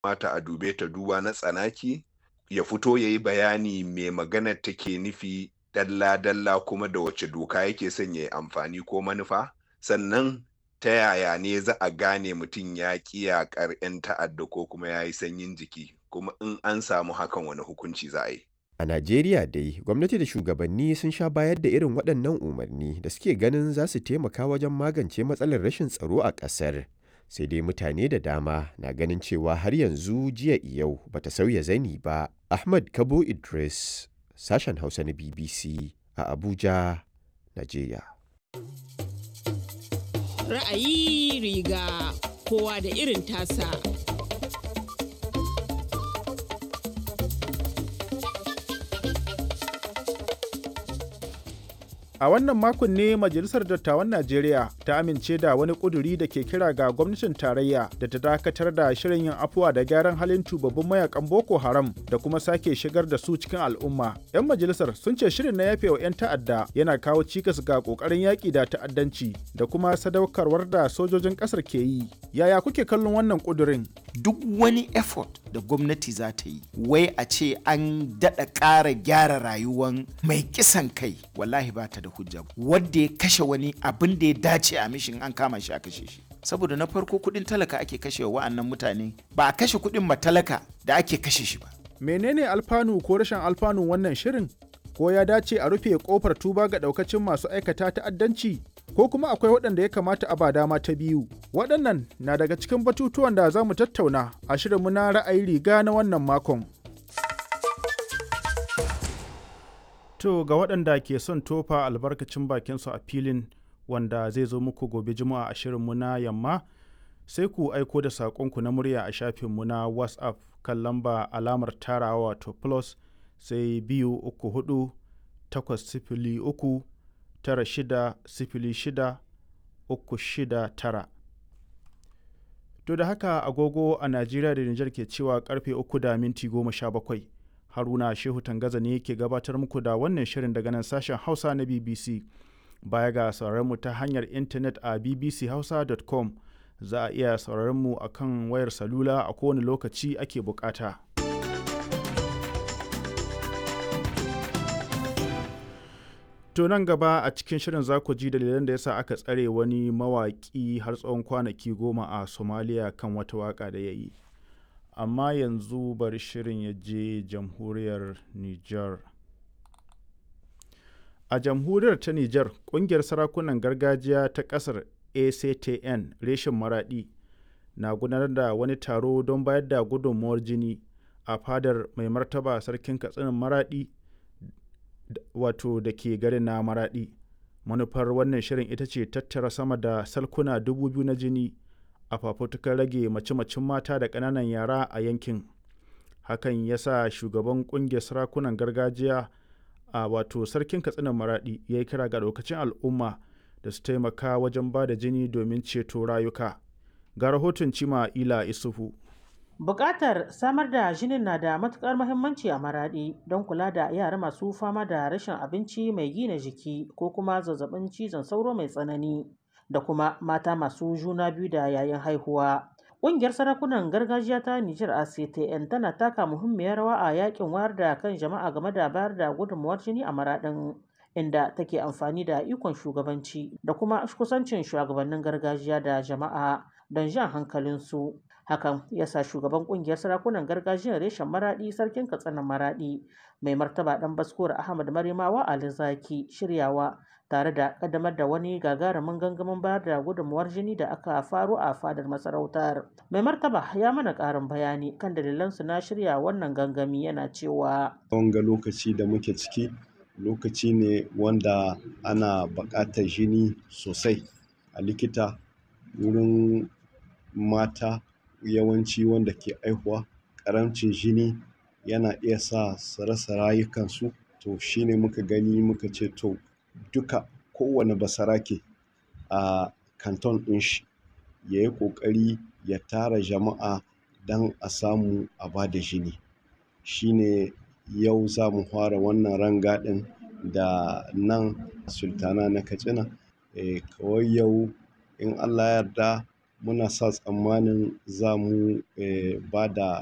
mata a dube ta duba na tsanaki ya fito ya yi bayani mai maganar take nufi dalla-dalla kuma da wace doka yake son ya yi amfani ko manufa sannan ta yaya ne za a gane mutum ya ƙi yaƙar 'yan ta'adda ko kuma ya yi sanyin jiki kuma in an samu hakan wani hukunci za a yi. A Najeriya dai, gwamnati da shugabanni sun sha bayar da irin waɗannan umarni da suke ganin za su taimaka wajen magance matsalar rashin tsaro a ƙasar. Sai dai mutane da dama na ganin cewa har yanzu jiya yau bata sauya zani ba. Ahmad Kabo Idris, sashen Hausa na BBC a Abuja, Najeriya. Ra'ayi riga kowa da irin tasa. A wannan makon ne Majalisar Dattawan Najeriya ta amince da wani ƙuduri da ke kira ga gwamnatin tarayya da ta dakatar da shirin yin afuwa da gyaran halin tubabbin mayakan Boko Haram da kuma sake shigar da su cikin al'umma. 'Yan majalisar sun ce shirin na yafewa 'yan ta'adda yana kawo cikas ga ƙoƙarin yaƙi da ta'addanci da kuma sadaukarwar da sojojin ƙasar ke yi. Yaya kuke kallon wannan ƙudurin? Duk wani effort da gwamnati za ta yi, wai a ce an daɗa ƙara gyara rayuwan mai kisan kai, wallahi ba ta da hujja wadda ya kashe wani abin da ya dace a mishin an kama shi a kashe shi saboda na farko kudin talaka ake kashe wa wa'annan mutane ba a kashe kudin matalaka da ake kashe shi ba menene alfanu ko rashin alfanun wannan shirin ko ya dace a rufe kofar tuba ga daukacin masu aikata ta'addanci ko kuma akwai waɗanda ya kamata a ba dama ta biyu waɗannan na daga cikin batutuwan da za mu tattauna a shirinmu na ra'ayi riga na wannan makon To ga waɗanda ke son tofa albarkacin bakinsu a filin wanda zai zo muku gobe juma'a a shirinmu na yamma sai ku aiko da saƙonku na murya a shafinmu na WhatsApp kan lamba alamar tarawa wato plus sai biyu uku hudu takwas sifili uku tara shida sifili shida uku shida tara. To da haka agogo a Najeriya da Nijar ke cewa karfe uku da minti goma sha bakwai. haruna shehu tangaza ne ke gabatar muku da wannan shirin daga nan sashen hausa na bbc baya ga mu ta hanyar intanet a bbchausa.com za a iya mu a kan wayar salula a kowane lokaci ake bukata to nan gaba a cikin shirin za ku ji dalilan da yasa aka tsare wani mawaƙi har tsawon kwanaki goma a somalia kan wata waka da ya yi amma yanzu bari shirin ya je jamhuriyar Nijar. A jamhuriyar ta Nijar, ƙungiyar sarakunan gargajiya ta ƙasar ACTN reshen maraɗi na gudanar da wani taro don bayar da gudunmuwar jini a fadar mai martaba sarkin katsinin maraɗi wato da ke garin na maraɗi. Manufar wannan shirin ita ce tattara sama da salkuna dubu biyu na jini a fafutukar rage mace-macen mata da ƙananan yara a yankin hakan ya sa shugaban ƙungiyar sarakunan gargajiya a wato sarkin katsinan maraɗi ya yi kira ga lokacin al'umma da su taimaka wajen ba da jini domin ceto rayuka ga rahoton cima ila isufu Bukatar samar da jinin na da matukar muhimmanci a maraɗi don kula da yara masu fama da rashin abinci mai gina jiki ko kuma zazzabin cizon sauro mai tsanani da kuma mata masu juna biyu da yayin haihuwa. Ƙungiyar sarakunan gargajiya ta Nijar ACTN tana taka muhimmiyar rawa a yakin wayar da kan jama'a game da bayar da gudunmawar jini a maraɗin inda take amfani da ikon shugabanci da kuma kusancin shugabannin gargajiya da jama'a don jan hankalinsu. Hakan ya sa shugaban ƙungiyar sarakunan gargajiyar reshen maraɗi sarkin katsinan maraɗi mai martaba ɗan baskuwar Ahmad Marimawa Ali Zaki shiryawa tare da kaddamar da wani gagarumin gangamin bayar da gudunmuwar jini da aka faro a fadar masarautar. Mai martaba ya mana ƙarin bayani kan dalilansu na shirya wannan gangami yana cewa. Wanga lokaci da muke ciki lokaci ne wanda ana buƙatar jini sosai a likita wurin mata yawanci wanda ke aihuwa ƙaramcin jini yana iya sa su rasa rayukansu to shine muka gani muka ce to duka kowane basarake a kanton ɗin shi ya yi ƙoƙari ya tara jama'a don a samu a ba da jini shine yau za mu fara wannan rangadin da nan sultana na katsina e, kawai yau in allah yarda muna sa tsammanin za mu ba da